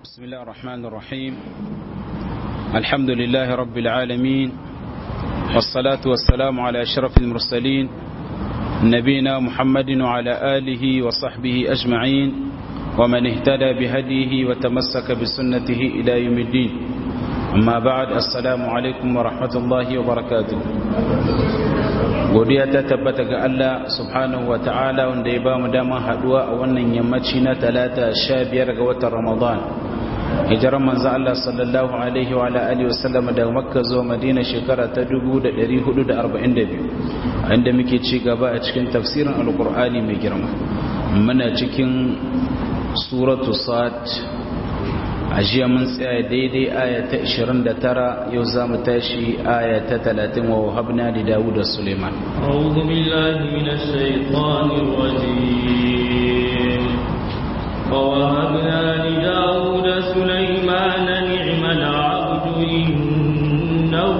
بسم الله الرحمن الرحيم الحمد لله رب العالمين والصلاة والسلام على أشرف المرسلين نبينا محمد وعلى آله وصحبه أجمعين ومن اهتدى بهديه وتمسك بسنته إلى يوم الدين أما بعد السلام عليكم ورحمة الله وبركاته godiya ta tabbata ga Allah subhanahu wa ta'ala wanda ya ba mu dama haduwa a wannan yammaci na talata sha biyar ga watan ramadan hijiran manzo Allah sallallahu alaihi wa alihi wa sallam daga makka zuwa madina shekara ta 1442 inda muke ci gaba a cikin tafsirin alqur'ani mai girma muna cikin suratu sad a jiya mun tsaya daidai aya ta 29 yau za mu tashi aya ta 30 wa wahabna da dawud da suleiman أعوذ بالله من الشيطان الرجيم ووهبنا لداود سليمان نعم العبد إنه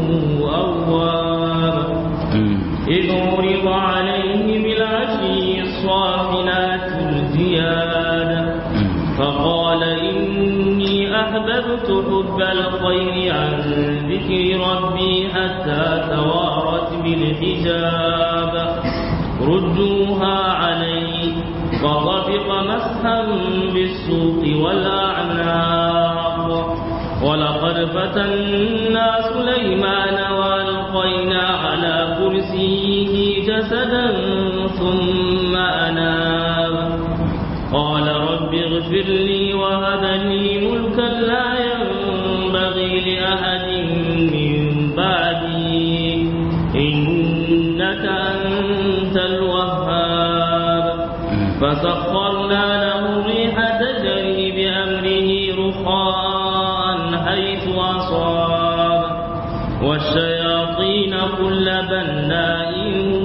أواب إذ عرض عليه بالعشي الصافنات الزياد فقال إني أحببت حب الخير عن ذكر ربي حتى توارت بالحجاب ردوها علي فطفق مسحا بالسوق والأعناق ولقد فتنا سليمان وألقينا على كرسيه جسدا ثم أناب قال رب اغفر لي وهب لي ملكا لا ينبغي لأحد من بعدي إنك أنت الوهاب فسخرنا له الريح تجري بأمره رخاء حيث أصاب والشياطين كل بناء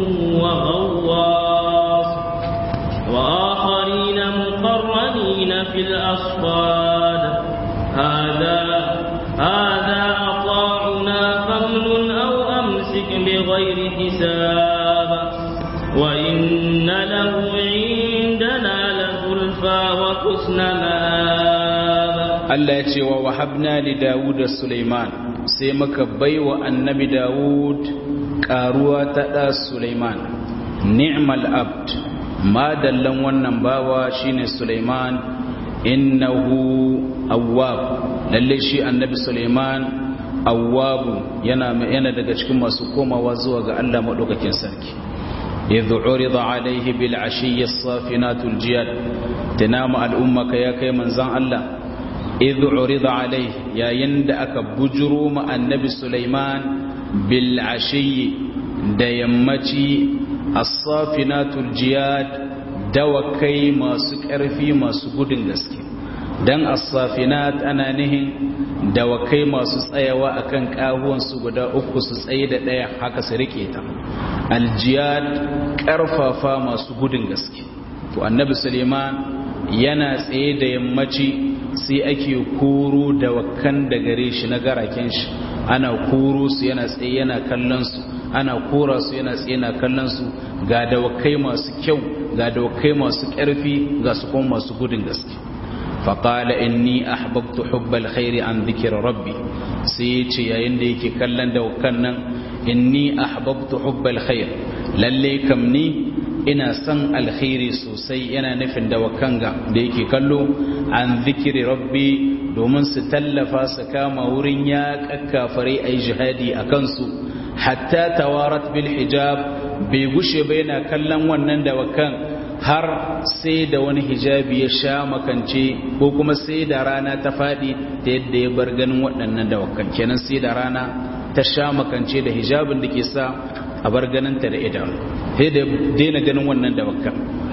وغواص وآخرين مقرنين في الأصفاد هذا هذا عطاؤنا فامنن أو أمسك بغير حساب وإن له عندنا لزلفى وحسن مآب Allah ya ce wa wahabna li Dawud da Sulaiman sai muka baiwa annabi Dawud karuwa ta da Sulaiman ni'mal abd ma dallan wannan bawa shine Sulaiman innahu awwab lalle shi annabi Sulaiman awwabu yana yana daga cikin masu komawa zuwa ga Allah madaukakin sarki idh urida alaihi bil ashiyyi as-safinatul jiyad tanama al-ummaka ya kai manzan Allah idh urida alaihi yayin da aka bujuro ma annabi Sulaiman bil ashiyyi da yammaci as-safinatul jiyad dawakai masu ƙarfi masu gudun gaske dan as-safinat ana nihin dawakai masu tsayawa akan kahuwan su guda uku su tsaye da ɗaya haka su rike ta aljiyad ƙarfafa masu gudun gaske to annabi Suleiman yana tsaye da yammaci sai ake koro dawakan da gare shi na garaken shi ana koro su yana tsaye yana kallon su ana kora su yana tsaye yana kallon su ga dawakai masu kyau ga dawakai masu ƙarfi ga su kuma masu gudun gaske faƙala inni ahbabtu hubbal khairi an dhikr rabbi sai ya ce yayin da yake kallon dawakan nan inni ahbabtu hubbal khair lalle kam ni ina son alkhairi sosai yana nufin dawakan ga da yake kallo an dhikri rabbi domin su tallafa su kama wurin ya kakkafare ai jihadi a kansu hatta tawarat bil hijab bai gushe ba yana kallon wannan dawakan har sai da wani hijabi ya sha makance ko kuma sai da rana ta faɗi ta yadda ya bar ganin waɗannan dawakan kenan sai da rana ta sha makance da hijabin da ke sa a bar ganinta da idanu sai da daina ganin wannan dawakan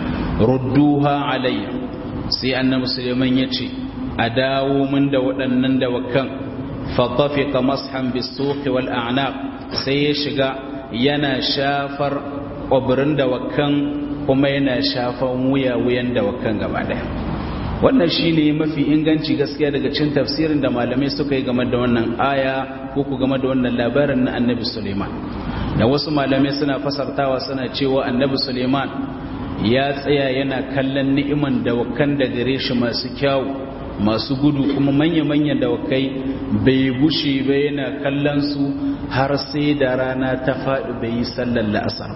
rudduha alayya sai annabi suleiman ya ce a dawo min da waɗannan dawakan fatafiqa mashan bisuqi wal a'naq sai ya shiga yana shafar ƙwabirin dawakan kuma yana shafan wuya-wuyan dawakan gaba ɗaya wannan shi ne mafi inganci gaskiya daga cin tafsirin da malamai suka yi game da wannan aya ko ku game da wannan labarin na annabi suleiman da wasu malamai suna fasartawa suna cewa annabi suleiman ya tsaya yana kallon ni'iman dawakan da gare shi masu kyawu masu gudu kuma manya-manyan dawakai bai gushe ba yana kallon su har sai da rana ta faɗi bai yi sallar la'asar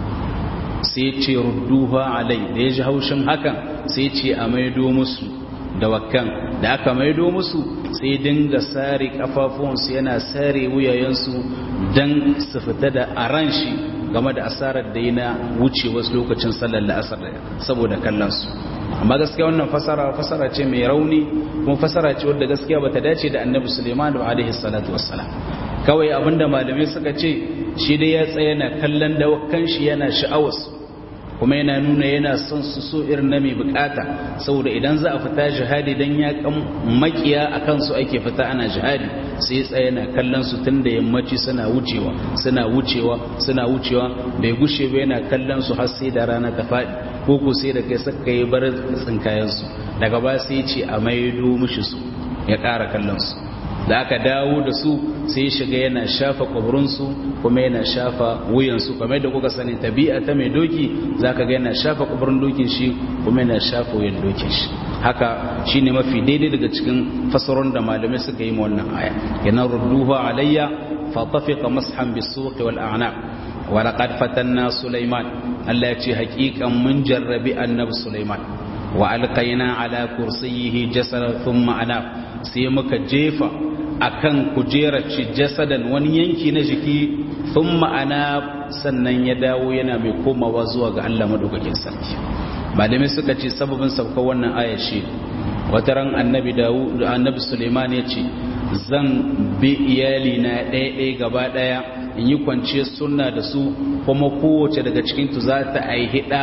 sai ce rudduha alai da ya ji haushin hakan sai ce a maido musu dawakan da aka maido musu sai dinga sare kafafuwansu yana sare wuyayensu don su fita da aran shi game da asarar da yi na wuce wasu lokacin sallar la'asar saboda kallonsu amma gaskiya wannan fasara fasara ce mai rauni kuma fasara ce wadda gaskiya bata dace da annabi suleiman da alaihi salatu wassalam kawai abinda malamai suka ce shi dai ya tsaya na kallon dawakan shi yana sha'awarsu kuma yana nuna yana son su so irin na mai bukata saboda idan za a fita jihadi dan ya kan makiya a kansu ake fita ana jihadi sai ya tsaya na kallon su tun da yammaci suna wucewa suna wucewa suna wucewa bai gushe ba yana kallon su har sai da rana ta faɗi ko ko sai da kai saka yi bar tsinkayen su daga ba sai ce a maido mishi su ya ƙara kallon su da aka dawo da su sai shiga yana shafa kwaburinsu kuma yana shafa wuyansu kamar da kuka sani tabi'a ta mai doki za ka ga yana shafa kwaburin dokin shi kuma yana shafa wuyan dokin shi haka shi ne mafi daidai daga cikin fasaron da malamai suka yi wannan aya yana rudduha alayya fatafiqa mashan bisuqi wal a'naq wa laqad fatanna sulaiman Allah ya ce haƙiƙan mun jarrabi annabi sulaiman wa alqaina ala kursiyyihi jasadan thumma anab sai muka jefa akan kujerar ci jasadan wani yanki na jiki sun ma'ana sannan ya dawo yana mai komawa zuwa ga Allah madaukakin sarki malamai suka ce sababin sauka wannan aya shi wata ran annabi dawud annabi suleiman ya ce zan bi iyali na ɗaya gaba ɗaya in yi kwanciyar sunna da su kuma kowace daga cikin tu za ta aihi ɗa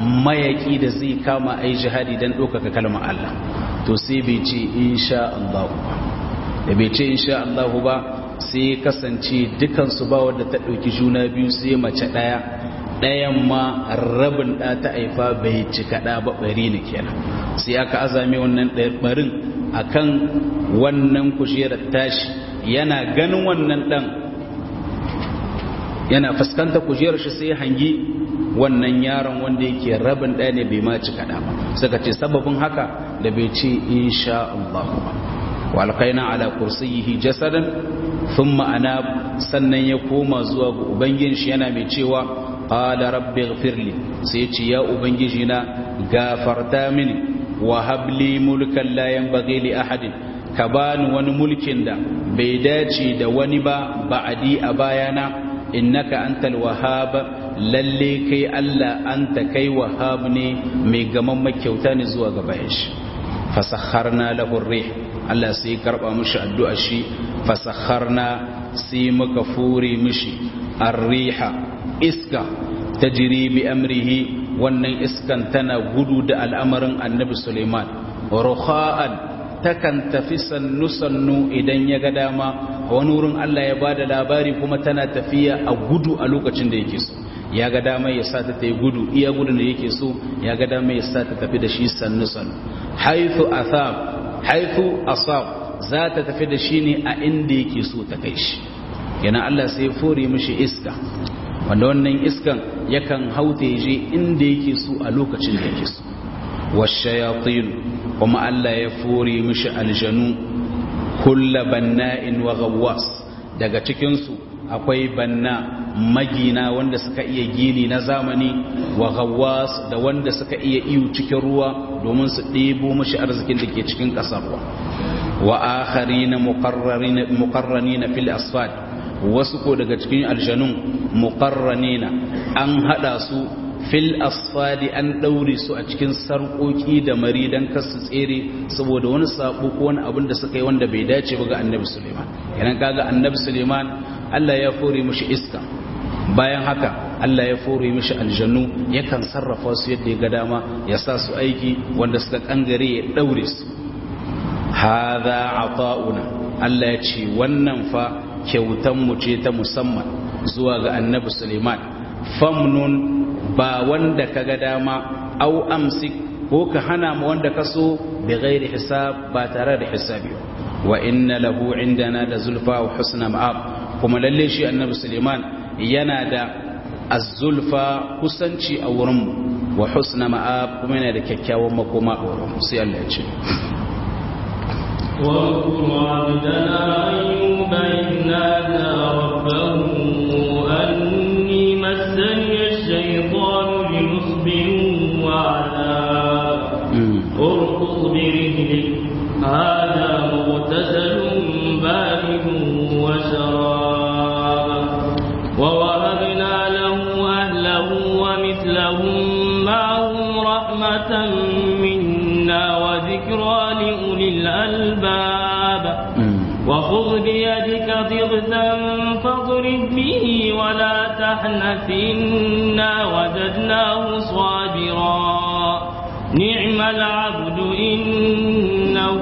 mayaki da zai kama ai jihadi don ɗaukaka kalmar Allah to sai bai ce insha Allah da bai ce insha Allah ba sai kasance dukansu ba wadda ta ɗauki juna biyu sai mace ɗaya ɗayan ma rabin ɗa ta haifa bai cika ɗa ba ɓari ne kenan sai aka azame wannan ɓarin a kan wannan kujerar tashi yana ganin wannan ɗan yana fuskanta kujerar shi sai hangi wannan yaron wanda yake rabin ɗaya ne bai ma cika ɗa ba suka ce sababin haka da bai ce insha Allah ba walƙaina ala kursiyihi jasadan thumma ana sannan ya koma zuwa ga ubangijin shi yana mai cewa qala rabbi ighfirli sai ce ya ubangiji na gafarta mini wa habli mulkan la yanbaghi li ahadin ka bani wani mulkin da bai dace da wani ba ba'adi a bayana innaka antal wahhab lalle kai Allah anta kai wahhab ne mai gaman makyauta ne zuwa ga bayan shi fasakharna lahu rih Allah sai karba mishi addu'a shi fasakharna sai muka fure mishi arriha iska tajri bi amrihi wannan iskan tana gudu da al'amarin annabi Suleiman rukha'an takan tafi sannu sannu idan ya ga dama wani wurin Allah ya bada labari kuma tana tafiya a gudu a lokacin da yake so ya ga dama ya sa ta ta yi gudu iya gudun da yake so ya ga dama ya sa ta tafi da shi sannu sannu haithu asab haithu asab za ta tafi da shi ne a inda yake so ta kai shi yana Allah sai ya fore mishi iska wanda wannan iskan yakan haute je inda yake so a lokacin da yake so washayatin kuma Allah ya fore mishi aljanu kulla banna'in wa ghawwas daga cikin su akwai banna magina wanda suka iya gini na zamani wa ghawwas da wanda suka iya iyo cikin ruwa domin su ɗebo mishi arzikin da ke cikin ƙasar ruwa wa akharina muqarranina fil asfad wasu ko daga cikin aljanun muqarranina an hada su fil asfadi an daure su a cikin sarƙoƙi da mari dan kasu tsere saboda wani sabo ko wani abin da suka yi wanda bai dace ba ga annabi Suleiman idan kaga annabi Suleiman Allah ya fore mishi iska bayan haka Allah ya fore mishi aljannu yakan sarrafa su yadda ya ga dama ya sa su aiki wanda suka kangare ya daure su hadha ata'una Allah ya ce wannan fa kyautan mu ce ta musamman zuwa ga annabi Suleiman famnun ba wanda ka ga dama au amsik ko ka hana mu wanda ka so bi ghairi hisab ba tare da hisabi wa inna lahu indana da zulfa wa husna ma'ab kuma lalle shi annabi Suleiman yana da az-zulfa kusanci a wurin mu wa husna ma'ab kuma yana da kyakkyawan makoma a wurin mu sai Allah ya ce واذكر عبدنا أيوب إذ نادى ربه أني مسني الشيطان بنصب وعذاب اركض برجلك هذا مغتسل بارد وشراب ووهبنا له أهله ومثلهم معهم رحمة منا وذكرى لأولي الألباب وخذ بيدك ضغثا فاضرب به ولا تحنث إنا وجدناه صابرا نعم العبد إنه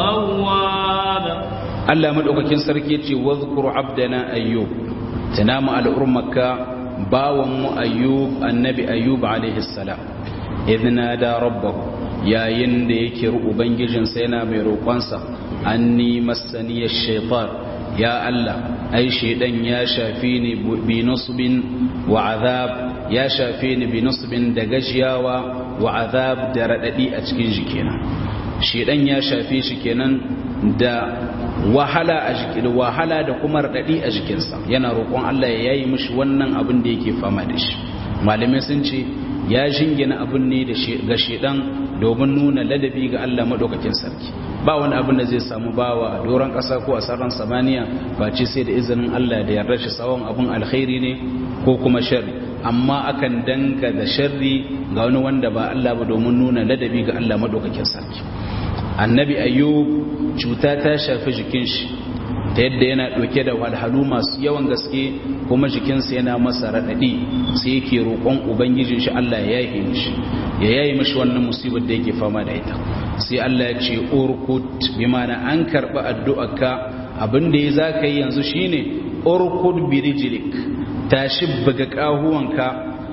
أواب Allah madaukakin sarki ce wadhkur abdana ayyub tunamu al'ummaka bawan mu ayyub annabi ayyub alaihi salam idna da rabbahu yayin da yake ubangijin sa yana mai roƙonsa anni massani ash-shaytan ya Allah ai shaydan ya shafi ni bi nusbin wa azab ya shafi ni bi nusbin da gajiyawa wa azab da radadi a cikin jikina shaydan ya shafe shi kenan da wahala a jikin wahala da kuma radadi a jikinsa yana roƙon Allah ya yayi mishi wannan abin da yake fama da shi malamai sun ce ya jingina abin ne da ga shedan domin nuna ladabi ga Allah madaukakin sarki ba wani abin da zai samu bawa a doron ƙasa ko a sararin samaniya ba ce sai da izinin Allah da yarda shi tsawon abin alkhairi ne ko kuma sharri amma akan danga da sharri ga wani wanda ba Allah ba domin nuna ladabi ga Allah madaukakin sarki annabi ayyub cuta ta shafi jikin shi ta yadda yana ɗauke da walhalu masu yawan gaske kuma jikinsa yana masa raɗaɗi sai yake roƙon ubangijin shi Allah ya yaye mishi ya yaye mishi wannan musibar da yake fama da ita sai Allah ya ce urkut bi mana an karɓi addu'arka abin da ya za ka yi yanzu shine urkut bi rijlik tashi buga ƙahuwanka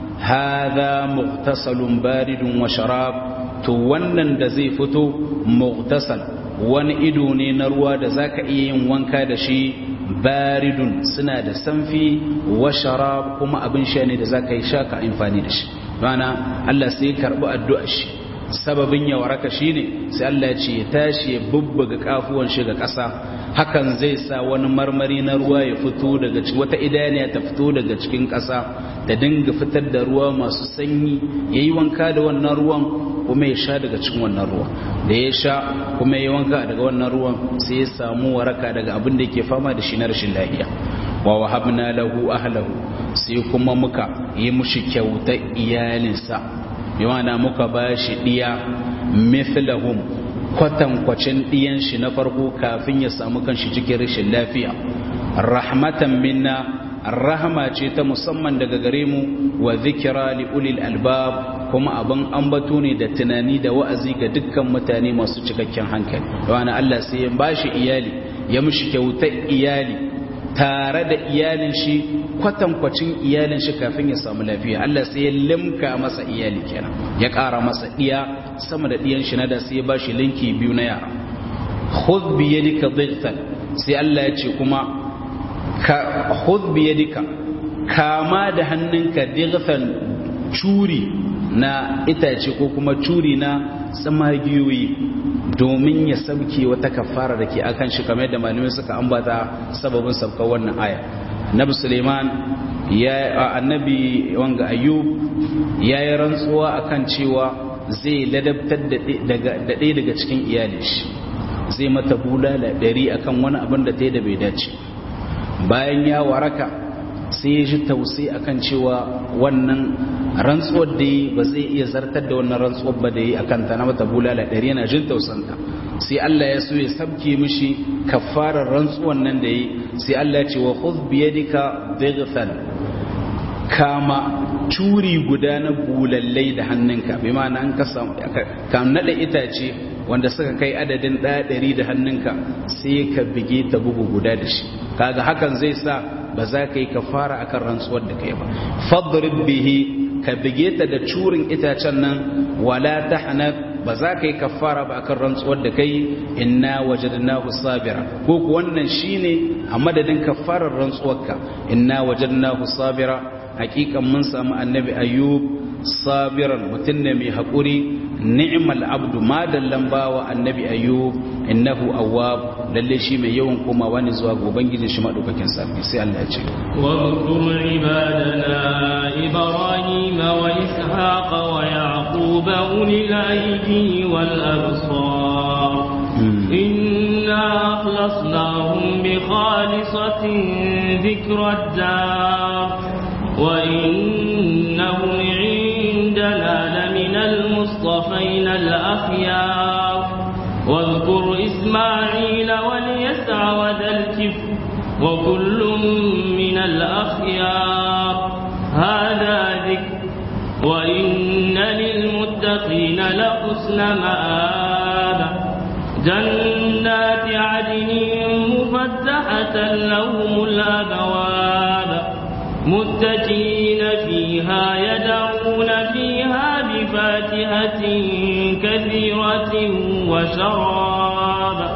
hadha muqtasalun baridun wa sharab to wannan da zai fito muqtasal wani ido ne na ruwa da zaka iya yin wanka da shi baridun suna da sanfi wa sharab kuma abin sha ne da zaka yi shaka amfani da shi mana Allah sai karbi addu'ar shi sababin ya waraka shine sai Allah ya ce ya tashi ya bubbuga kafuwan shi ga ƙasa hakan zai sa wani marmari na ruwa ya fito daga cikin wata idaniya ta fito daga cikin ƙasa da dinga fitar da ruwa masu sanyi yayi wanka da wannan ruwan kuma ya sha daga cikin wannan ruwa da ya sha kuma ya wanka daga wannan ruwan sai ya samu waraka daga abin da yake fama da shi na rashin lafiya wa wahabna lahu ahlahu sai kuma muka yi mushi kyauta iyalinsa yana muka bashi diya mithlahum kwatankwacin diyan shi na farko kafin ya samu kanshi cikin rashin lafiya rahmatan minna rahama ce ta musamman daga gare mu wa zikira li ulil albab kuma abin ambato ne da tunani da wa'azi ga dukkan mutane masu cikakken hankali wani Allah sai ya bashi iyali ya mishi kyautar iyali tare da iyalin shi kwatankwacin iyalin shi kafin ya samu lafiya Allah sai ya limka masa iyali kenan ya ƙara masa ɗiya sama da ɗiyan shi na da sai ya bashi linki biyu na yara khudh bi yadika dhightan sai Allah ya ce kuma ka khudh bi yadika kama da hannunka dighfan curi na itace ko kuma curi na tsamagiyoyi domin ya sauke wata kafara da ke akan shi kamar yadda malamai suka ambata sababin sabkar wannan aya annabi suleiman ya annabi wanga ayyub ya yi rantsuwa akan cewa zai ladabtar da ɗaya daga cikin iyalin shi zai mata bulala ɗari akan wani abin da ta yi da bai dace bayan ya waraka sai ya ji tausayi akan cewa wannan rantsuwar da yi ba zai iya zartar da wannan rantsuwar ba da yi akan ta na mata bulala ɗari yana jin tausanta sai Allah ya so ya sabke mishi kafarar rantsuwar nan da yi sai Allah ya ce wa khudh bi yadika dighfan kama curi guda na bulallai da hannunka bi ma'ana an kasa ka nada itace wanda suka kai adadin ɗaya ɗari da hannunka sai ka bige ta bugu guda da shi kaga hakan zai sa ba za ka yi kafara akan rantsuwar da kai ba fadrib bihi ka bige ta da curin itacen nan wala tahnat ba za ka yi kafara ba akan rantsuwar da kai inna wajadnahu sabira ko ku wannan shine a madadin kafarar rantsuwarka inna wajadnahu sabira hakikan mun samu annabi ayyub sabiran mutum ne mai haƙuri ni'mal abdu ma dallan bawa annabi ayyub innahu awwab lalle shi mai yawan komawa ne zuwa ga ubangijin shi madaukakin sarki sai Allah ya ce واذكر عبادنا إبراهيم وإسحاق ويعقوب أولي الأيدي والأبصار إنا أخلصناهم بخالصة ذكر الدار وإنهم عندنا لمن المصطفين الأخيار واذكر إسماعيل واليسع وذا الكفر وكل من الأخيار هذا ذكر وإن للمتقين لحسن مآب جنات عدن مفتحة لهم الأبواب متكئين فيها يدعون فيها بفاكهة كثيرة وشراب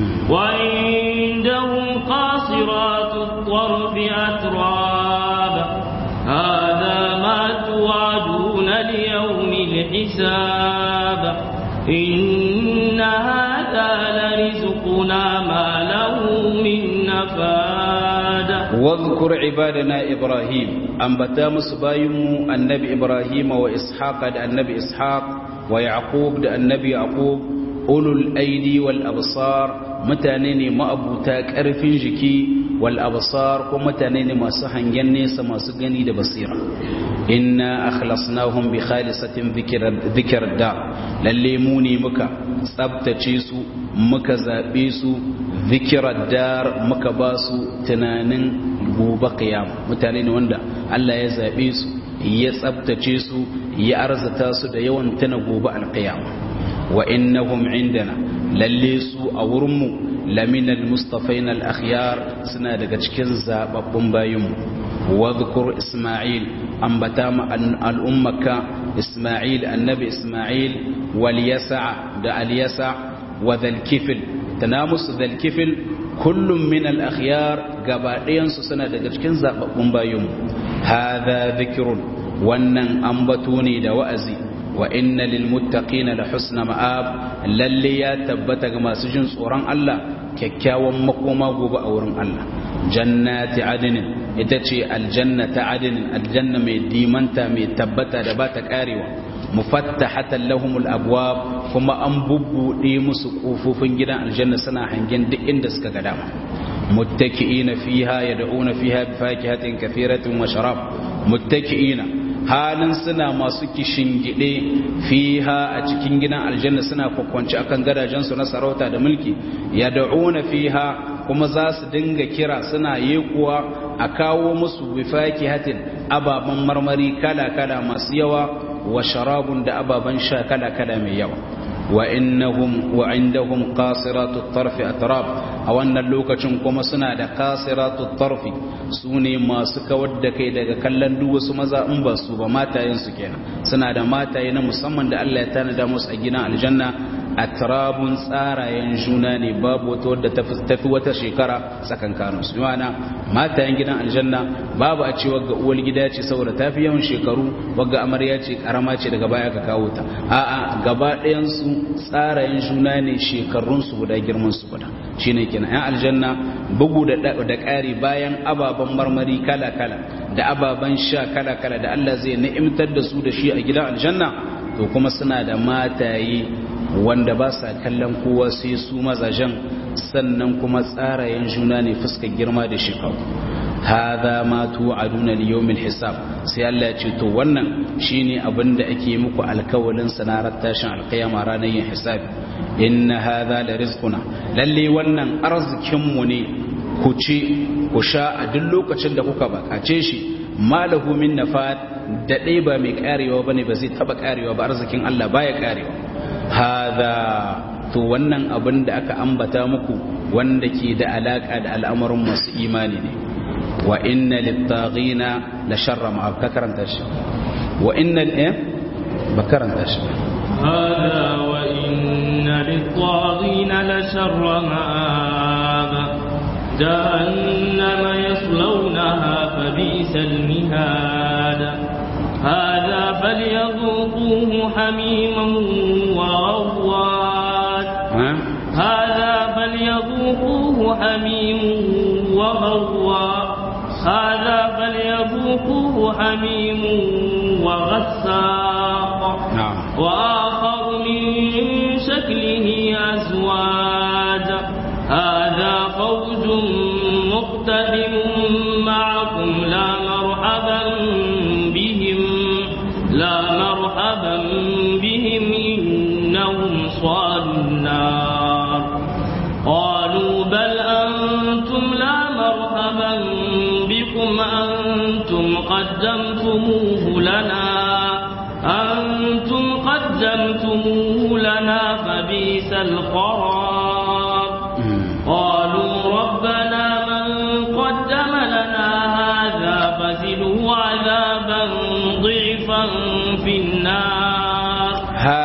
وعندهم قاصرات الطرف أتراب هذا ما توعدون ليوم الحساب إن هذا لرزقنا ما له من نفاد واذكر عبادنا إبراهيم أنبتا مصبايم النبي إبراهيم وإسحاق النبي إسحاق ويعقوب النبي يعقوب أولو الأيدي والأبصار mutane ne ma'abuta ƙarfin jiki wal absar ko mutane ne masu hangen nesa masu gani da basira inna akhlasnahum bi khalisatin dhikr da lalle mu ne muka tsabtace su muka zabe su dhikr dar muka ba su tunanin gobe qiyam mutane ne wanda Allah ya zabe su ya tsabtace su ya arzata su da yawan tana gobe alqiyama wa innahum indana lalle su a wurinmu laminal mustafain al-akhyar suna daga cikin zababbun bayinmu wadhkur isma'il ambata ma al'ummaka isma'il annabi isma'il wal yasa da al yasa wa dhal kifl tanamus dhal kifl kullum min al-akhyar gabaɗayan su suna daga cikin zababbun bayinmu hadha dhikrun wannan ambato ne da wa'azi wa inna lil muttaqina la husna ma'ab lalle ya tabbata ga masu jin tsoron Allah kyakkyawan makoma gobe a wurin Allah jannati adnin ita ce aljanna ta adnin aljanna mai dimanta mai tabbata da ba ta karewa mufattahatan lahumul abwab kuma an bubbude musu kofofin gidan aljanna suna hangen duk inda suka ga dama muttaki'ina fiha yad'una fiha bi fakihatin kathiratin wa sharab muttaki'ina halin suna masu kishingide fiha a cikin gidan aljanna suna kwakwanci akan gadajensu na sarauta da mulki ya da'una fiha kuma za su dinga kira suna yekuwa a kawo musu bifaki hatin ababen marmari kala-kala masu yawa wa sharabun da ababen sha kala-kala mai yawa wa innahum wa indahum qasiratu tarfi atrab a wannan lokacin kuma suna da qasiratu tarfi sune masu kawar da kai daga kallon duk wasu maza in ba su ba matayen su kenan suna da mataye na musamman da Allah ya tanada musu a gidan aljanna atrabun tsarayen juna ne babu wata wadda tafi wata shekara tsakankanin su yana matayen gidan aljanna babu a ce wagga uwar gida ce saboda tafi yawan shekaru wagga amarya ce karama ce daga baya ka kawo ta a'a gaba ɗayan su tsarayen juna ne shekarun su guda girman su guda shine kenan yan aljanna bugu da da ƙari bayan ababen marmari kala kala da ababen sha kala kala da Allah zai ni'imtar da su da shi a gidan aljanna to kuma suna da mataye wanda ba sa kallon kowa sai su mazajen sannan kuma tsarayen juna ne fuskar girma da shekaru hadha ma tu'aduna li yawmil hisab sai Allah ya ce to wannan shine abin da ake muku alkawalin sanarar tashin alkiyama ranar yin hisabi inna hadha la rizquna lalle wannan arzikin mu ne ku ci ku sha a duk lokacin da kuka bakace shi malahu min nafat da dai ba mai karewa bane ba zai taba karewa ba arzikin Allah baya karewa hada to wannan abin da aka ambata muku wanda ke da alaka da al'amarin masu imani ne wa inna littaghina la sharra ma ka karanta shi wa inna eh ba karanta shi هذا وإن للطاغين لشر مآب جهنم يصلونها فبئس المهاد هذا فليذوقوه حميما وغوات هذا فليذوقوه حميم وغوات هذا فليذوقوه حميم وغساق وآخر من شكله أزواج هذا فوج مقتحم معكم لا مرحبا بهم لا مرحبا بهم إنهم صالوا النار قالوا بل أنتم لا مرحبا بكم أنتم قدمتموه لنا أنتم قدمتموه لنا فبئس القرار قالوا ربنا من قدم لنا هذا فزده عذابا ضعفا في النار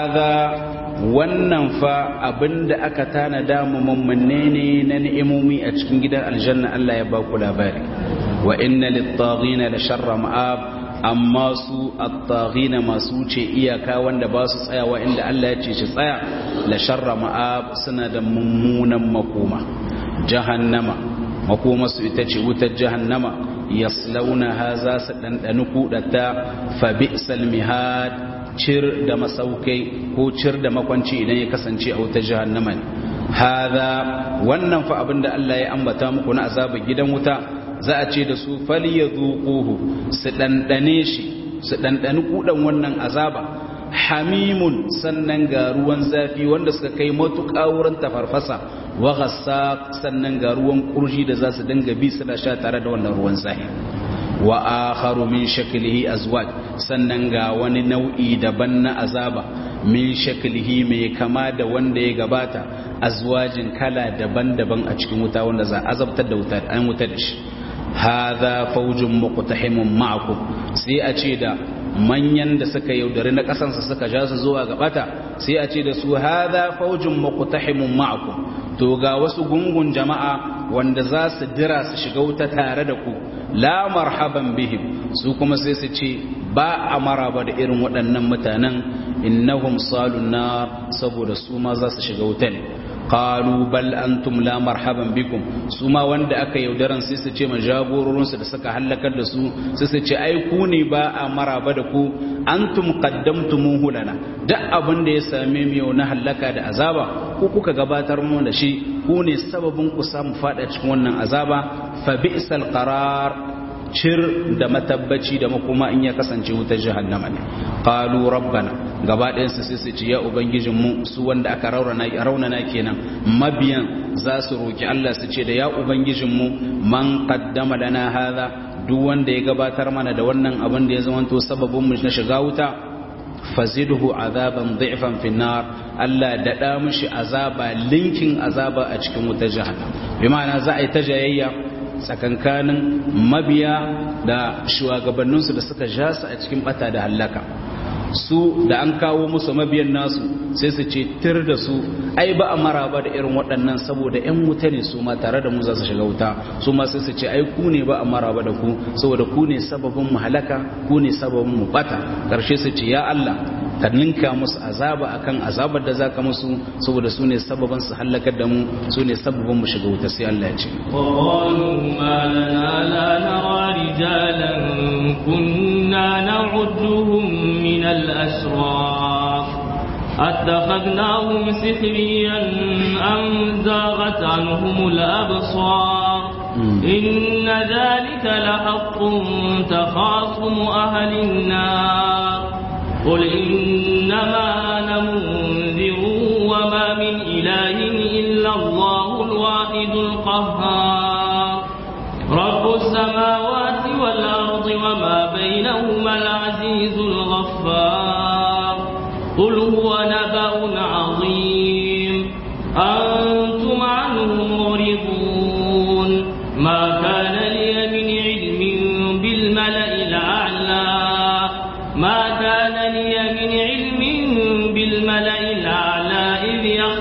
هذا wannan fa abinda aka tanada mu mummune ne na ni'imomi a cikin gidan aljanna Allah ya ba ku labari wa inna lit-taghina la sharra ma'ab amma su at-taghina masu wuce iyaka wanda ba su tsayawa inda Allah ya ce shi tsaya la sharra ma'ab suna da mummunan makoma jahannama makoma su ita ce wutar jahannama yaslaunaha za su dandani kudata fa bi'sal mihad cir da masaukai ko cir da makwanci idan ya kasance a wutar jahannama ne hada wannan fa abinda Allah ya ambata muku na azabar gidan wuta za a ce da su falyazuquhu su dandane shi su dandani kudan wannan azaba hamimun sannan ga ruwan zafi wanda suka kai matuƙa wurin tafarfasa wa ghassa sannan ga ruwan kurji da za su dinga bi suna sha tare da wannan ruwan zafi wa akharu min shaklihi azwaj sannan ga wani nau'i daban na azaba min shaklihi mai kama da wanda ya gabata azwajin kala daban-daban a cikin wuta wanda za a azabtar da wuta an wuta da shi hadha fawjun muqtahimun ma'akum sai a ce da manyan da suka yaudari na kasansa suka ja su zuwa gabata sai a ce da su hadha fawjun muqtahimun ma'akum to ga wasu gungun jama'a wanda za su dira su shiga wuta tare da ku la marhaban bihim su kuma sai su ce ba a maraba da irin waɗannan mutanen innahum salun nar saboda su ma za su shiga wuta ne qalu bal antum la marhaban bikum su ma wanda aka yaudaran sai su ce ma jagororinsu da suka halakar da su sai su ce ai ku ne ba a maraba da ku antum qaddamtumuhu lana duk abin da ya same mu yau na halaka da azaba ku kuka gabatar mu da shi ku ne sababin ku samu fada cikin wannan azaba fa bi'sal qarar cir da matabbaci da makoma in ya kasance wutar jahannama ne qalu rabbana gaba ɗayan su sai su ce ya ubangijin mu su wanda aka raunana raunana kenan mabiyan za su roki Allah su ce da ya ubangijin mu man qaddama lana hadha duk wanda ya gabatar mana da wannan abin da ya zamanto sababin mu na shiga wuta fazidhu azaban dhi'fan fi nar Allah daɗa mishi azaba linkin azaba a cikin wutar jahannam bi ma'ana za a yi ta jayayya tsakankanin mabiya da shugabanninsu da suka ja su a cikin bata da hallaka su da an kawo musu mabiyan nasu sai su ce tir da su ai ba a maraba da irin waɗannan saboda 'yan wuta ne su ma tare da mu za su shiga wuta su ma sai su ce ai ku ne ba a maraba da ku saboda ku ne sababin mu halaka ku ne sababin mu bata ƙarshe su ce ya Allah ka ninka musu azaba akan azabar da zaka musu saboda su ne sababin su halakar da mu su ne sababin mu shiga wuta sai Allah ya ce وقالوا ما لنا لا نرى رجالا كنا نعدهم من الأشراف أتخذناهم سخريا أم زاغت عنهم الأبصار إن ذلك لحق تخاصم أهل النار قل إنما أنا منذر وما من إله إلا الله الواحد القهار رب السماوات والأرض وما بينهما العزيز الغفار قل هو نبأ عظيم أنتم عنه معرضون ما كان لي من علم بالملأ الأعلى ما كان لي من علم بالملأ الأعلى إذ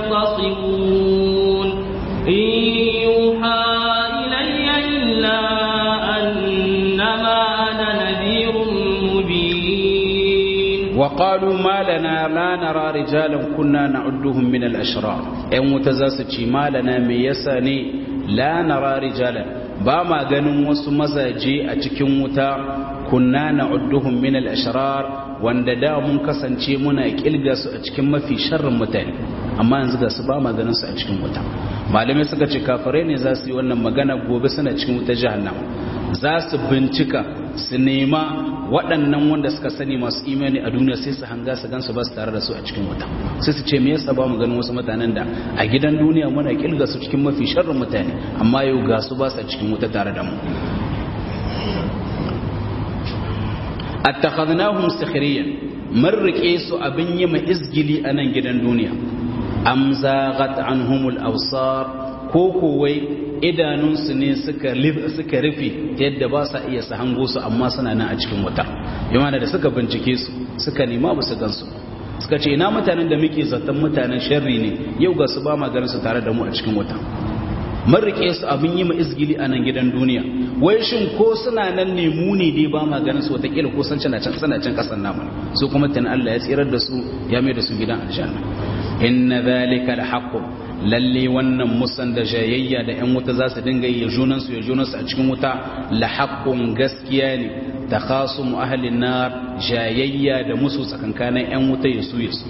يختصمون إن يوحى إلي إلا أنما أنا نذير مبين qalu ma lana la nara rijalan kunna na'udduhum min al-ashrar ayan wuta za su ci ma lana me yasa ne la nara rijalan ba ma ganin wasu mazaje a cikin wuta kunna na'udduhum min al-ashrar wanda da mun kasance muna kilga su a cikin mafi sharrin mutane amma yanzu ga su ba ma ganin su a cikin wuta malamai suka ce kafirai ne za su yi wannan magana gobe suna cikin wuta jahannama za su bincika su nema waɗannan wanda suka sani masu imani a duniya sai su hanga su gansu ba su tare da su a cikin wuta sai su ce me yasa ba mu ganin wasu mutanen da a gidan duniya muna kilga su cikin mafi sharrin mutane amma yau ga su ba su a cikin wuta tare da mu attakhadnahum sikhriyan mun rike su abin yi ma izgili a nan gidan duniya am zaghat anhumul absar ko kowai idanunsu ne suka suka rufe yadda ba sa iya su hango su amma suna nan a cikin wuta yana da suka bincike su suka nema ba su gansu suka ce ina mutanen da muke zaton mutanen sharri ne yau ga su ba ma ganin su tare da mu a cikin wuta mun rike su abin yi ma izgili a nan gidan duniya wai shin ko suna nan ne mu ne dai ba ma ganin su watakila ko san cana can suna can kasan namu su kuma tana Allah ya tsirar da su ya mai da su gidan aljanna inna zalika alhaqqu lalle wannan musan da jayayya da yan wuta za su dinga yi junan su ya junan su a cikin wuta la haqqun gaskiya ne takhasumu ahli nar jayayya da musu tsakankanin yan wuta ya su ya su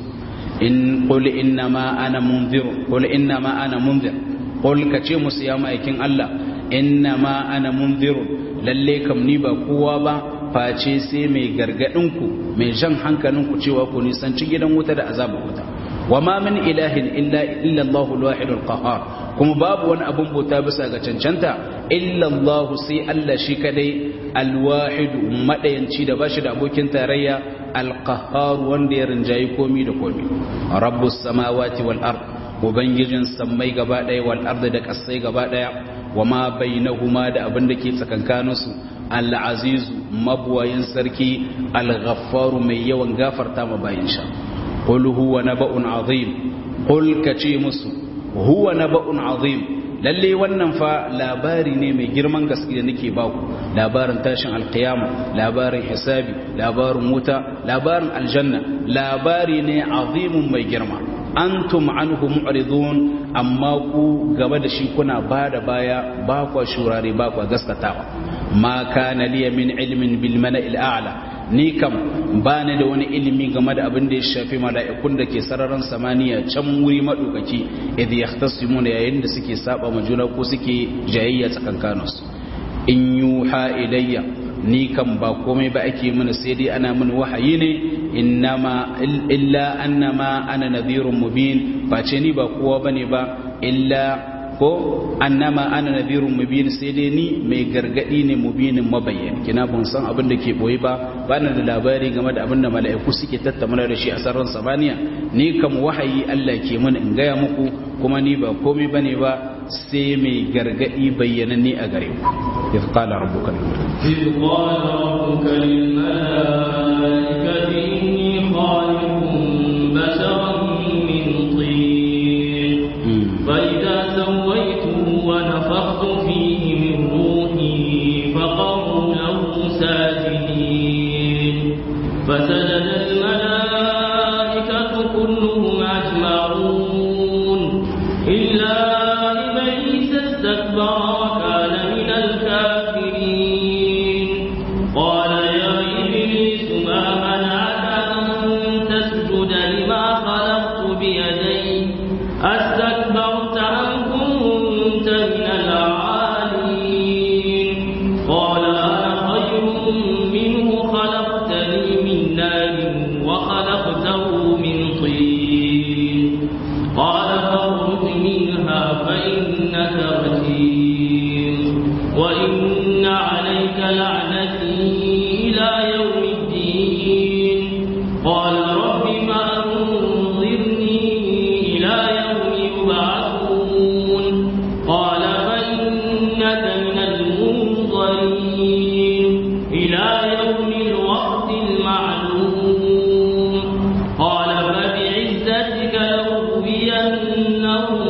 in qul inna ma ana munzir qul inna ma ana munzir qul kace musu ya ma'aikin Allah inna ma ana munzir lalle kam ni ba kowa ba face sai mai gargadin ku mai jan hankalin ku cewa ku nisanci gidan wuta da azabar wuta وما من إله إلا إلا الله الواحد القهار كما باب وان أبن بوتا بسا غچنچنتا إلا الله سي الله شي كدai الواحد مدينci da bashi da abokin tarayya القهار wanda ya rinjayi komi da komi rabbus samawati wal ard ubangijin sammai gaba daya wal ard da kasai gaba daya wama bainahuma da abin da ke tsakankaninsu al-azizu mabwayin sarki al-ghaffaru mai yawan gafarta ma bayin sha قل هو نبأ عظيم قل كتي مسو هو نبأ عظيم lalle wannan fa labari ne mai girman gaske da nake baku labarin tashin alkiyama labarin hisabi labarin wuta labarin aljanna labari ne azimun mai girma antum anhu mu'ridun amma ku gaba da shi kuna bada baya ba kwa shurare ba kwa gaskatawa ma kana liya min ilmin bil mala'il a'la ni kam ba ni da wani ilimi game da abin da ya shafi mala'ikun da ke sararin samaniya can wuri maɗaukaki idh yahtasimuna yayin da suke saba ma juna ko suke jayayya tsakankaninsu in yuha ilayya ni kam ba komai ba ake mana sai dai ana min wahayi ne innama illa annama ana nadhirun mubin ba ce ni ba kowa bane ba illa ko annama ana nadhirun mubin sai dai ni mai gargadi ne mubinin mabayyan kina ban san abin da ke boye ba bana da labari game da abin da mala'iku suke tattauna da shi a sararin samaniya ni kam wahayi Allah ke mun in gaya muku kuma ni ba komai bane ba sai mai gargadi bayyananne a gare ku إذ قال ربك إذ قال ربك للملائكة إني خالق بشرا من طين فإذا سويته ونفخت فيه من روحي فقروا له ساجدين فسجد الملائكة كلهم أجمعون إلا إبليس استكبر وكان من الكافرين قال يا إبليس ما منعك أن تسجد لما خلقت بيدي أستكبرت أم كنت من العالين قال أنا خير منه خلقتني من نار وخلقته من طين قال فاخرج منها فإنك رجيم وإن عليك لعنتي إلى يوم الدين قال رب فأنظرني إلى يوم يبعثون قال فإنك من المنظرين إلى يوم الوقت المعلوم قال فبعزتك لأغوينهم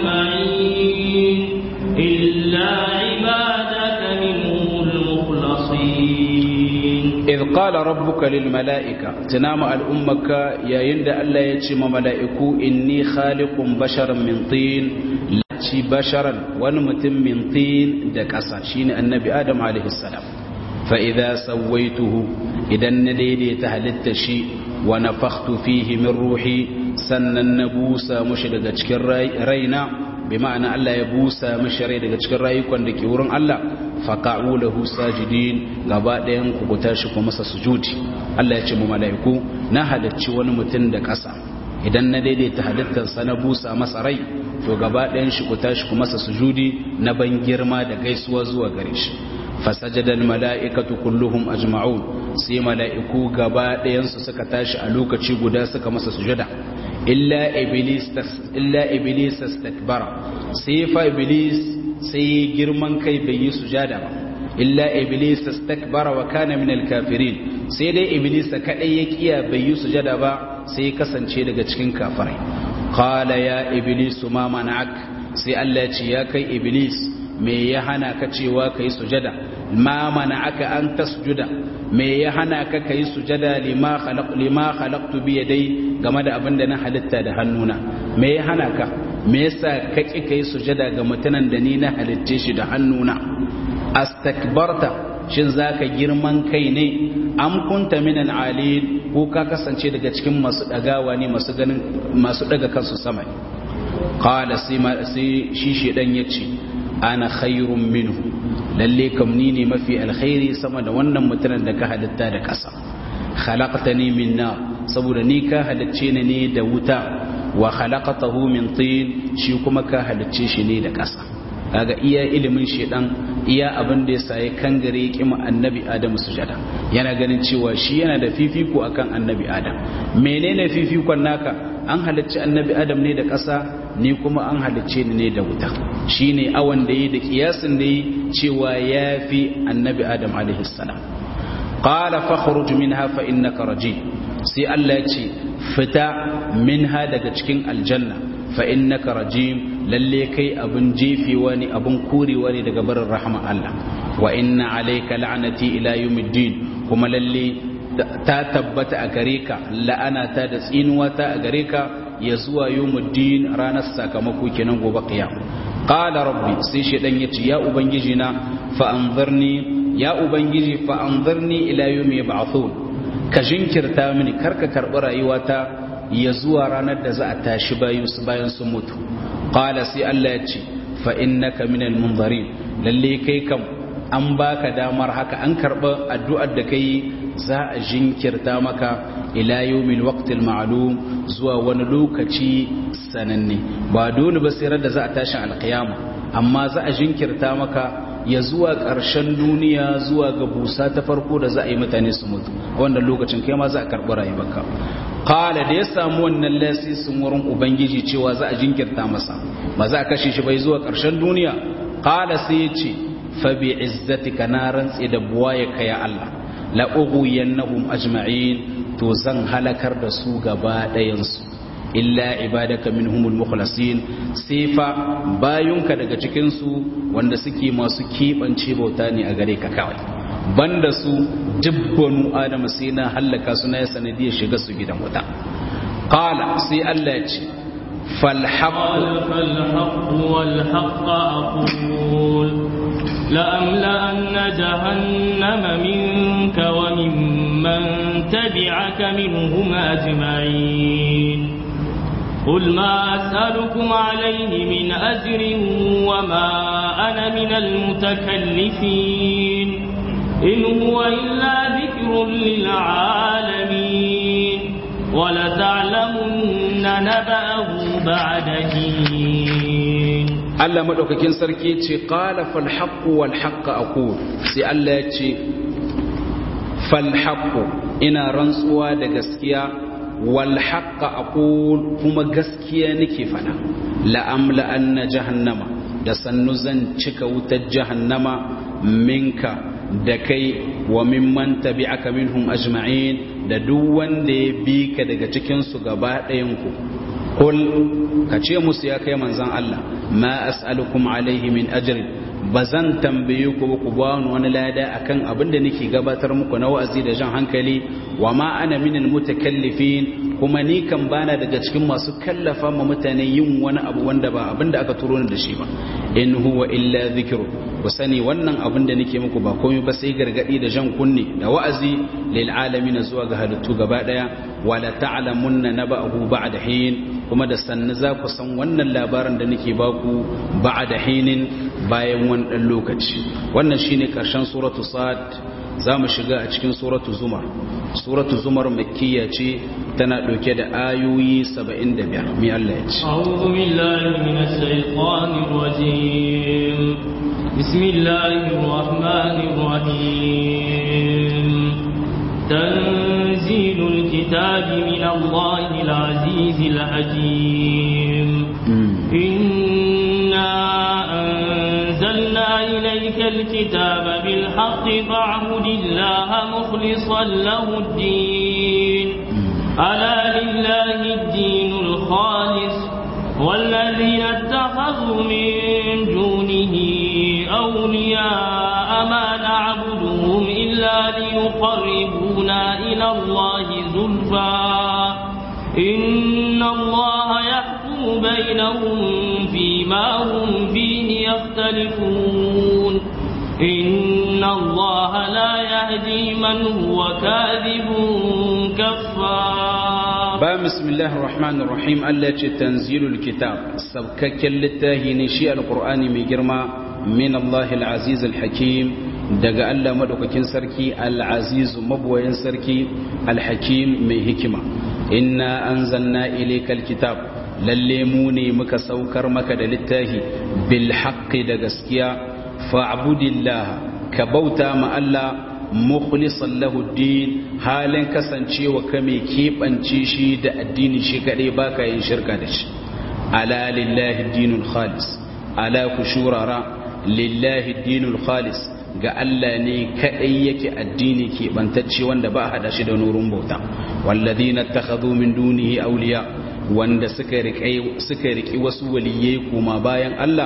أجمعين إلا عبادك منهم المخلصين إذ idh qala rabbuka lil mala'ika tunama al'ummaka yayin da Allah ya ce ma mala'iku inni khaliqun basharan min tin lati basharan wani mutum min tin da ƙasa shine annabi adam alaihi salam fa idza sawaituhu idan na daidaita halitta shi wa nafakhtu fihi min ruhi sannan na busa mushi daga cikin raina bi ma'ana Allah ya busa mishi rai daga cikin rayukan da ke wurin Allah faqa'u lahu sajidin gaba ɗayan ku ku tashi ku masa sujudi Allah ya ce mu mala'iku na halacci wani mutum da ƙasa idan na daidaita halittarsa na busa masa rai to gaba ɗayan shi ku tashi ku masa sujudi na ban girma da gaisuwa zuwa gare shi fasajada mala'ikatu kulluhum ajma'un sai mala'iku gaba ɗayan su suka tashi a lokaci guda suka masa sujada illa iblis illa iblis istakbara sai fa iblis sai girman kai bai yi sujada ba illa iblis istakbara wa kana min alkafirin sai dai iblis kadai ya kiya bai yi sujada ba sai ya kasance daga cikin kafirai qala ya iblis ma mana'ak sai Allah ya ce ya kai iblis me ya hana ka cewa kai sujada ma mana'aka an tasjuda me ya hana ka kai sujada lima khalaq lima khalaqtu bi yadai game da abin da na halitta da hannuna me ya hana ka me yasa ka ki kai sujada ga mutanen da ni na halitte shi da hannuna astakbarta shin zaka girman kai ne am kunta minan alil ko ka kasance daga cikin masu dagawa ne masu ganin masu daga kansu sama qala sai shi shedan yace ana khairun minhu lalle kam ni ne mafi alkhairi sama da wannan mutanen da ka halitta da ƙasa khalaqtani min nar saboda ni ka halicce ni ne da wuta wa khalaqatahu min tin shi kuma ka halicce shi ne da ƙasa kaga iya ilimin shedan iya abin da ya saye kangare kima annabi adam sujada yana ganin cewa shi yana da fifiko akan annabi adam menene fifikon naka an halicci annabi adam ne da ƙasa ni kuma an halicce ni ne da wuta shine awan da yi da kiyasin da yi cewa yafi annabi adam alaihi salam qala fakhruj minha fa innaka rajim sai Allah ya ce fita minha daga cikin aljanna fa innaka rajim lalle kai abun jefewa ne abun korewa ne daga barin rahama Allah wa inna alayka la'nati ila yawmiddin kuma lalle ta tabbata a gare ka la'ana ta da tsinuwa ta a gare ka ya zuwa yawmuddin ranar sakamako kenan gobe qiyam qala rabbi sai shedan yace ya ubangiji na fa anzirni ya ubangiji fa anzirni ila yawmi yub'athun ka jinkirta mini karka karbi rayuwata ya zuwa ranar da za a tashi bayan su bayan sun mutu qala sai Allah ya ce fa innaka minal munzarin lalle kai kam an baka damar haka an karba addu'ar da kai za a jinkirta maka ila yawmil waqtil ma'lum zuwa wani lokaci sananne ba dole ba sai da za a tashi alqiyama amma za a jinkirta maka ya zuwa ƙarshen duniya zuwa ga busa ta farko da za a yi mutane su mutu wannan lokacin kai ma za a karɓi rayuwarka qala da ya samu wannan lasisin wurin ubangiji cewa za a jinkirta masa ba za a kashe shi bai zuwa ƙarshen duniya qala sai ya ce fa bi izzatika na rantsi da buwaye ka ya Allah la ughwiyannahum ajma'in to zan halakar da su gaba ɗayan su illa ibadaka minhumul mukhlasin sai fa bayunka daga cikin su wanda suke masu kebance bauta ne a gare ka kawai banda su dubbanu adama sai na hallaka su na ya sanadiyar shiga su gidan wuta qala sai Allah ya ce قال فالحق والحق أقول لأملأن جهنم منك وممن تبعك منهم أجمعين قل ما أسألكم عليه من أجر وما أنا من المتكلفين إن هو إلا ذكر للعالمين ولتعلمن نبأه بعد حين Allah madaukakin sarki ce qala fal haqq wal haqq aqul sai Allah ya ce fal haqq ina rantsuwa da gaskiya wal haqq aqul kuma gaskiya nake fada la amla anna jahannama da sannu zan cika wutar jahannama minka da kai wa mimman tabi'aka minhum ajma'in da duk wanda ya bi ka daga cikin su gaba ɗayan ku kul ka ce musu ya kai manzan Allah ma as'alukum alaihi min ajrin ba zan tambaye ku ba ku ba wani lada akan abin da nake gabatar muku na wa'azi da jan hankali wa ma ana minal mutakallifin kuma ni kan bana daga cikin masu kallafa ma mutane yin wani abu wanda ba abin da aka turo ni da shi ba in huwa illa dhikru ku sani wannan abin da nake muku ba komai ba sai gargadi da jan kunne da wa'azi lil alamin zuwa ga halittu gaba daya wala ta'lamunna naba'ahu ba'da hin kuma da sannu za ku san wannan labarin da nake baku ba'da hinin bayan wani dan lokaci wannan shine karshen suratu sad za mu shiga a cikin suratu zumar suratu zumar makkiya ce tana ɗauke da ayoyi 75 mi Allah ya ce أعوذ بالله من الشيطان الرجيم بسم الله الرحمن الرحيم تنزيل الكتاب من الله العزيز الحكيم إنا أنزلنا إليك الكتاب بالحق فاعبد الله مخلصا له الدين ألا لله الدين الخالص والذين اتخذوا من دونه أولياء ما نعبدهم إلا ليقربونا إلى الله زلفى إن الله يحكم بينهم فيما هم فيه يختلفون إن الله لا يهدي من هو كاذب كفار ba bismillahir rahmanir rahim Allah ce tanzilul kitab sabkakken littafi ne shi alqur'ani mai girma min Allah al-aziz al-hakim daga Allah madaukakin sarki al-aziz mabuwayin sarki al-hakim mai hikima inna anzalna ilaykal kitab lalle mu ne muka saukar maka da littafi bil haqqi da gaskiya fa'budillah ka bauta ma Allah mukhlisan lahu din halin kasancewa ka mai keɓance shi da addini shi kaɗai baka yin shirka da shi ala lillahi dinul khalis ala ku shurara lillahi dinul khalis ga Allah ne kaɗai yake addini keɓantacce wanda ba a haɗa shi da nurun bauta walladhina takhadhu min dunihi awliya wanda suka riƙe suka riƙi wasu waliyai kuma bayan Allah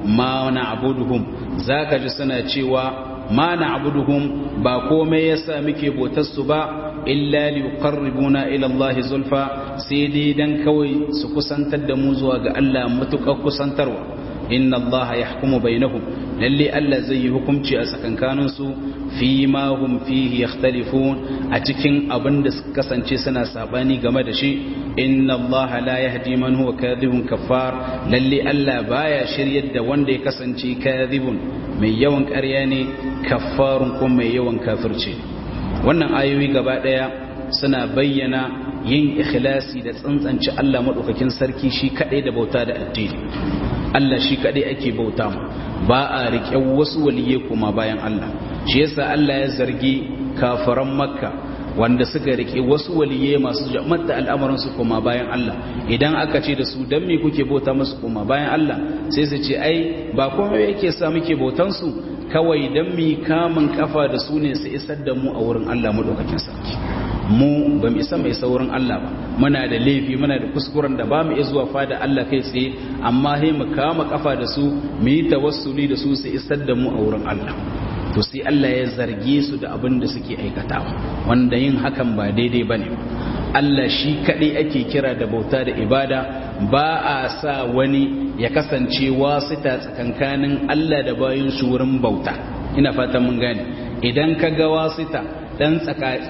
ma na'buduhum zaka ji suna cewa ma na'buduhum ba komai yasa muke bautar su ba illa li yuqarribuna ila Allah zulfa sai dai dan kawai su kusantar da mu zuwa ga Allah mutukar kusantarwa inna Allah yahkumu bainahum lalle Allah zai yi hukunci a tsakankanin su fi ma hum fihi yakhtalifun a cikin abin da suka kasance suna sabani game da shi inna Allah la yahdi man huwa kadhibun kaffar lalle Allah baya shiryar da wanda ya kasance kadhibun mai yawan ƙarya ne kaffarun ko mai yawan kafirce wannan ayoyi gaba daya suna bayyana yin ikhlasi da tsantsance Allah madaukakin sarki shi kadai da bauta da addini Allah shi kadai ake bauta mu ba a riƙe wasu waliye kuma bayan Allah shi yasa Allah ya zargi kafaran makka wanda suka riƙe wasu waliye masu jama'ar al'amuran su kuma bayan Allah idan aka ce da su dan me kuke bauta musu kuma bayan Allah sai su ce ai ba komai yake sa muke bautan su kawai dan mi kamun kafa da su ne su isar da mu a wurin Allah madaukakin sarki mu ba mu isa mai saurin Allah ba muna da laifi muna da kuskuren da ba mu iya zuwa fada Allah kai tsaye amma sai mu kama kafa da su mu yi tawassuli da su su isar da mu a wurin Allah to sai Allah ya zarge su da abin da suke aikatawa wanda yin hakan ba daidai bane Allah shi kadai ake kira da bauta da ibada ba a sa wani ya kasance wasita tsakankanin Allah da bayin shi wurin bauta ina fatan mun gane idan ka ga wasita dan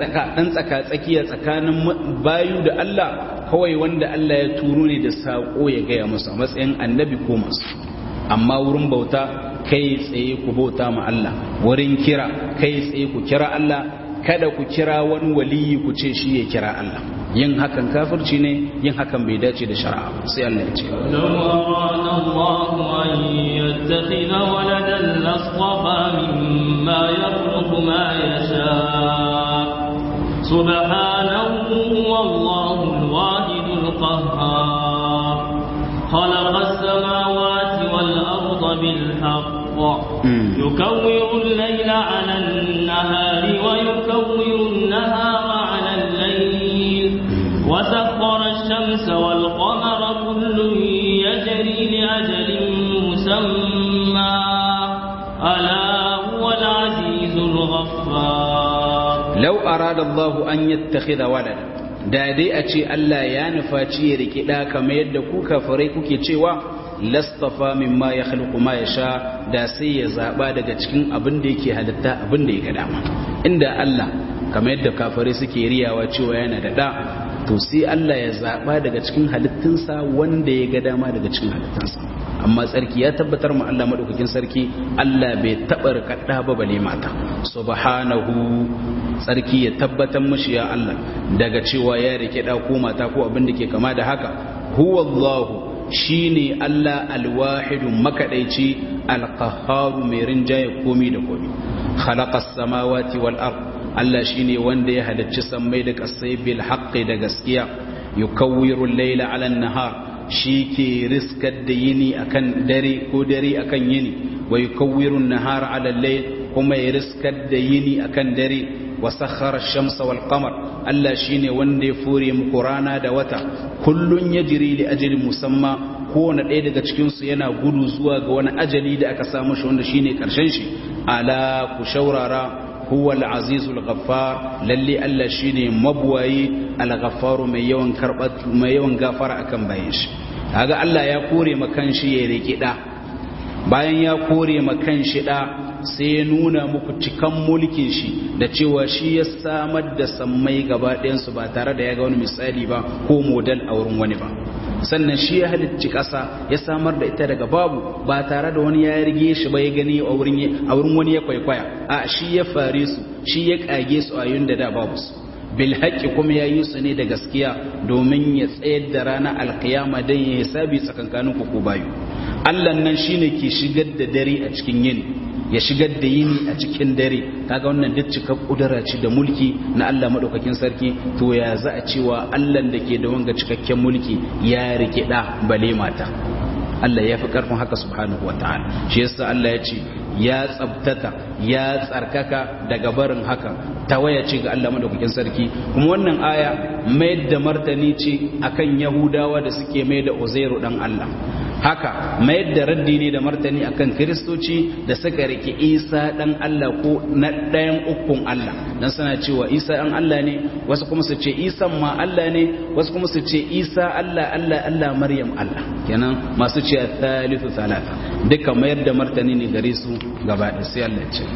tsaka tsakiya tsakanin bayu da Allah kawai wanda Allah ya turo ne da sako ya gaya musu a matsayin annabi ko masu amma wurin bauta kai tsaye ku bauta ma Allah wurin kira kai tsaye ku kira Allah kada ku kira wani waliyi ku ce shi ya kira Allah yin hakan kafirci ne yin hakan bai dace da shari'a ba sai Allah ya ce لو أراد الله أن يتخذ ولدا لاصطفى مما يخلق ما يشاء سبحانه والله الواحد القهار خلق السماوات والأرض بالحق يكور الليل على النهار ويكور النهار على الليل وسخر الشمس والقمر مسمى ألا هو العزيز الغفار لو أراد الله أن يتخذ ولدا da dai a ce Allah ya nufaci ya riki ɗa kamar yadda ku kafirai kuke cewa lastafa mimma ya khalqu ma yasha da sai ya zaba daga cikin abin da yake halitta abin da ya ga dama inda Allah kamar yadda kafirai suke riyawa cewa yana da ɗa to sai Allah ya zaba daga cikin halittunsa wanda ya ga dama daga cikin halittunsa amma tsarki ya tabbatar mu Allah madaukakin sarki Allah bai taba rikadda ba bale mata subhanahu tsarki ya tabbatar mushi ya Allah daga cewa ya rike da ko mata ko abin da ke kama da haka huwallahu shine Allah alwahidu makadaici alqahharu mai rinjaye komi da komi khalaqas samawati wal ard Allah shine wanda ya halicci sammai da kasai bil haqqi da gaskiya yukawwiru al-layla 'ala an-nahar shi ke riskar da yini akan dare ko dare akan yini wa yukawwiru an-nahar 'ala al-layl kuma ya riskar da yini akan dare wa sakhara ash-shamsa wal qamar Allah shine wanda ya fure muku rana da wata kullun yajri li ajalin musamma kowane ɗaya daga cikin su yana gudu zuwa ga wani ajali da aka samu shi wanda shine karshen shi ala ku shaurara huwa al-azizul ghaffar lalle Allah shine mabwayi al-ghaffar mai yawan karbat mai yawan gafara akan bayin shi kaga Allah ya kore makan shi ya riki da bayan ya kore makan shi da sai ya nuna muku cikan mulkin shi da cewa shi ya samar da sammai gaba ɗayan su ba tare da ya ga wani misali ba ko model a wurin wani ba sannan shi ya halicci ƙasa ya samar da ita daga babu ba tare da wani ya rige shi ba ya gani a wurin wani ya kwaikwaya a shi ya fare su shi ya ƙage su a yun da da babu su bil haƙƙi kuma ya yi su ne da gaskiya domin ya tsayar da ranar alkiyama don ya hisabi tsakankanin ku bayu allah nan shine ke shigar da dare a cikin yini ya shigar da yini a cikin dare kaga wannan duk cikar kudura ce da mulki na Allah madaukakin sarki to ya za a cewa Allah da ke da wanga cikakken mulki ya rike da bale mata Allah ya fi karfin haka subhanahu wataala shi yasa Allah ya ce ya tsabtata ya tsarkaka daga barin haka tawaya ce ga Allah madaukakin sarki kuma wannan aya mai da martani ce akan yahudawa da suke mai da uzairu dan Allah haka mayar da raddi ne da martani akan kiristoci da suka rike isa dan Allah ko na ɗayan ukun Allah dan suna cewa isa dan Allah ne wasu kuma su ce isa ma Allah ne wasu kuma su ce isa Allah Allah Allah maryam Allah kenan masu ce thalithu thalatha duka mayar da martani ne gare su gaba da sai Allah ya ce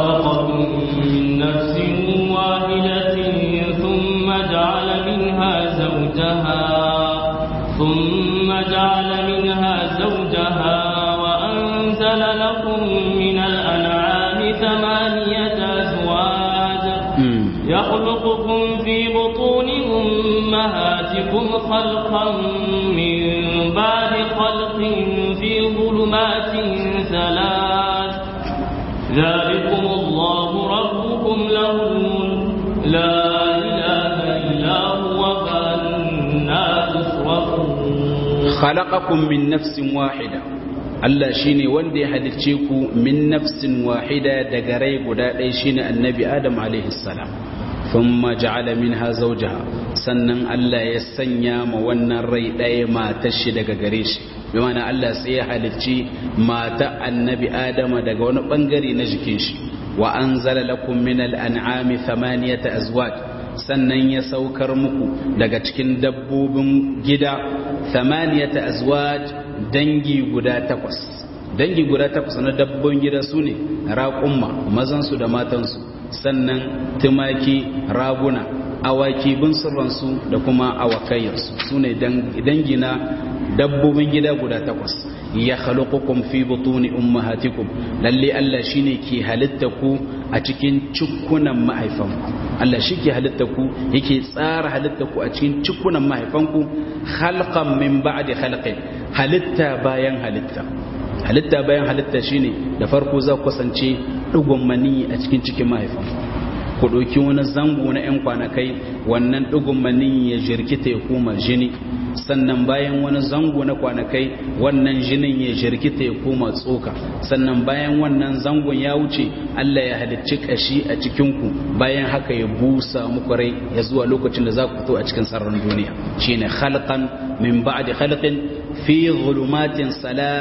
خلقكم من نفس واحدة ثم جعل منها زوجها ثم جعل منها زوجها وأنزل لكم من الأنعام ثمانية أزواج يخلقكم في بطون أمهاتكم خلقا من بعد خلق في ظلمات ثلاث ذلكم الله ربكم له الملك لا إله إلا هو فأنا تصرفون khalaqakum min nafsin wahida Allah shine wanda ya halicce ku min nafsin wahida daga rai guda ɗaya shine annabi Adam alaihi salam thumma ja'ala minha zawjaha sannan Allah ya sanya ma wannan rai ɗaya matar shi daga gare shi bi ma'ana Allah sai ya halicci mata annabi Adam daga wani bangare na jikin shi wa anzala lakum min al-an'ami thamaniyata azwaj sannan ya saukar muku daga cikin dabbobin gida thamaniyata azwaj dangi guda takwas dangi guda takwas na dabbobin gida su ne raƙumma mazansu da matansu sannan tumaki raguna awaki bin sirransu da kuma awakayyarsu su ne dangi na dabbobin gida guda takwas ya khaluqukum fi butuni ummahatikum lalle Allah shine ke halitta ku a cikin cikunan mahaifanku Allah shi ke halitta ku yake tsara halitta ku a cikin cikunan mahaifanku khalqan min ba'di khalqin halitta bayan halitta halitta bayan halitta shine da farko za ku kasance dugun mani a cikin cikin mahaifanku ku ɗauki wani zango na 'yan kwanakai wannan ɗigon mani ya jirkita ya koma jini sannan bayan wani zango na kwanakai wannan jinin ya jirkita ya koma tsoka sannan bayan wannan zangon ya wuce Allah ya halicci kashi a cikinku bayan haka ya busa muku rai ya zuwa lokacin da za ku fito a cikin sararin duniya shine khalqan min ba'di khalqin fi zulumatin salat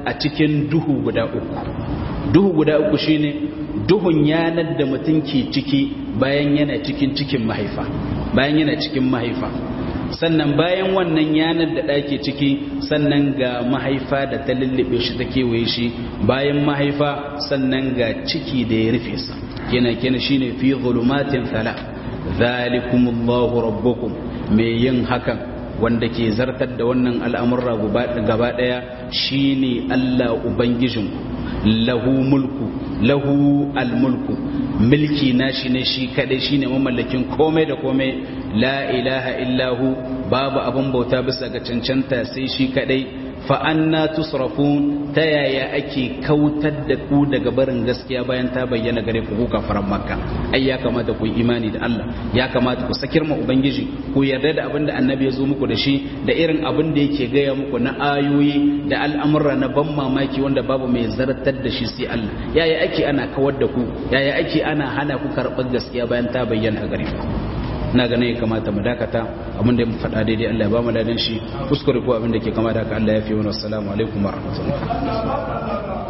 a cikin duhu guda uku duhu guda uku shine duhun yanar da mutum ke ciki bayan yana cikin cikin mahaifa bayan yana cikin mahaifa sannan bayan wannan yanar da ɗake ciki sannan ga mahaifa da ta lullube shi ta kewaye shi bayan mahaifa sannan ga ciki da ya rufe sa kenan kenan shine fi zulumatin thala zalikumullahu rabbukum mai yin hakan wanda ke zartar da wannan al'amurra gaba ɗaya shine Allah ubangijinku lahu mulku lahu almulku mulki nashi ne shi kadai shine mamallakin komai da komai la ilaha illahu babu abin bauta bisa ga cancanta sai shi kadai fa anna tusrafun ta yaya ake kautar da ku daga barin gaskiya bayan ta bayyana gare ku ku kafaran makka ai ya kamata ku yi imani da Allah ya kamata ku sakir ma ubangiji ku yarda da abin da annabi ya zo muku da shi da irin abin da yake gaya muku na ayoyi da al'amura na ban mamaki wanda babu mai zartar da shi sai Allah yaya ake ana kawar da ku yaya ake ana hana ku karɓar gaskiya bayan ta bayyana gare ku na ganin ya kamata mu dakata abinda ya faɗa daidai Allah ya ba mu ladan shi kuskure ko abinda ke kama da haka Allah ya fi wani assalamu alaikum wa rahmatullahi